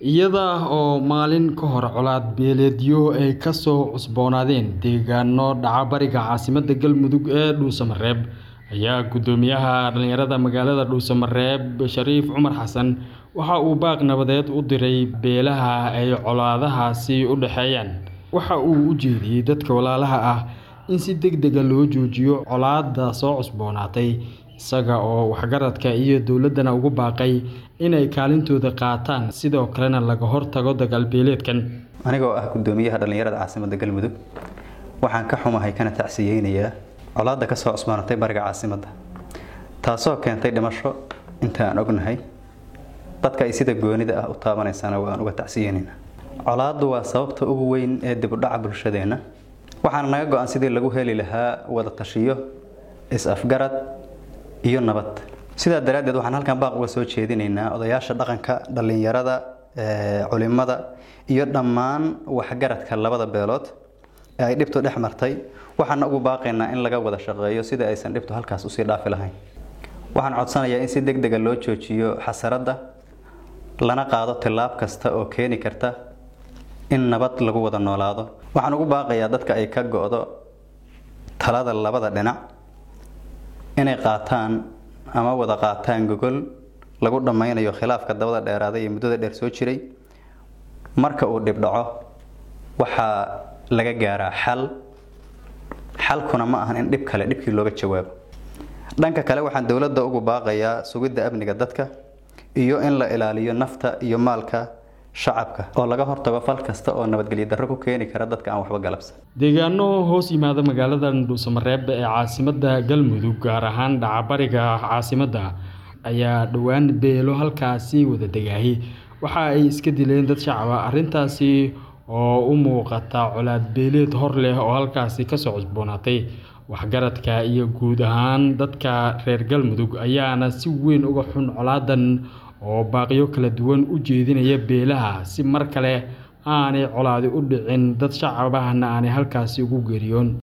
iyada oo maalin ka hor colaad beeleedyo ay ka soo cusboonaadeen deegaano dhaca bariga caasimadda galmudug ee dhuusamareeb ayaa guddoomiyaha dhalinyarada magaalada dhuusamareeb shariif cumar xasan waxa uu baaq nabadeed u diray beelaha ay colaadahaasi u dhexeeyaan waxa uu u jeediyey dadka walaalaha ah in si deg dega loo joojiyo colaadda soo cusboonaatay isaga oo waxgaradka iyo dowladdana ugu baaqay inay kaalintooda qaataan sidoo kalena laga hortago dagaalbeeleedkan anigoo ah guddoomiyaha dhallinyarada caasimadda galmudug waxaan ka xumahay kana tacsiyeynayaa colaadda ka soo cusboonaatay bariga caasimadda taasoo keentay dhimasho inta aan ognahay dadka ay sida goonida ah u taabanaysana waan uga tacsiyeynaynaa colaaddu waa sababta ugu weyn ee dibudhaca bulshadeenna waxaana naga go-an sidii lagu heli lahaa wada tashiyo is-afgarad iyo nabad sidaa daraaddeed waxaan halkan baaq uga soo jeedinaynaa odayaasha dhaqanka dhallinyarada culimada iyo dhammaan waxgaradka labada beelood ee ay dhibtu dhex martay waxaana ugu baaqaynaa in laga wada shaqeeyo sida aysan dhibtu halkaas usii dhaafi lahayn waxaan codsanayaa in si deg dega loo joojiyo xasaradda lana qaado tillaab kasta oo keeni karta in nabad lagu wada noolaado waxaan ugu baaqayaa dadka ay ka go-do talada labada dhinac inay qaataan ama wada qaataan gogol lagu dhammaynayo khilaafka dabada dheeraaday ee muddada dheer soo jiray marka uu dhib dhaco waxaa laga gaaraa xal xalkuna ma ahan in dhib kale dhibkii looga jawaabo dhanka kale waxaan dowladda ugu baaqayaa sugidda amniga dadka iyo in la ilaaliyo nafta iyo maalka shacabka oo laga hortago fal kasta oo nabadgelyo darro ku keeni kara dadka aan waxba galabsan deegaano hoos yimaada magaalada dhuusamareeb ee caasimadda galmudug gaar ahaan dhacabariga caasimadda ayaa dhowaan beelo halkaasi wada degaahi waxa ay iska dileen dad shacaba arrintaasi oo u muuqata colaad beeleed hor leh oo halkaasi kasoo cusboonaatay waxgaradka iyo guud ahaan dadka reer galmudug ayaana si weyn uga xun colaadan oo baaqyo kala duwan u jeedinaya beelaha si mar kale aanay colaadi u dhicin dad shacabahna aanay halkaasi ugu geeriyoon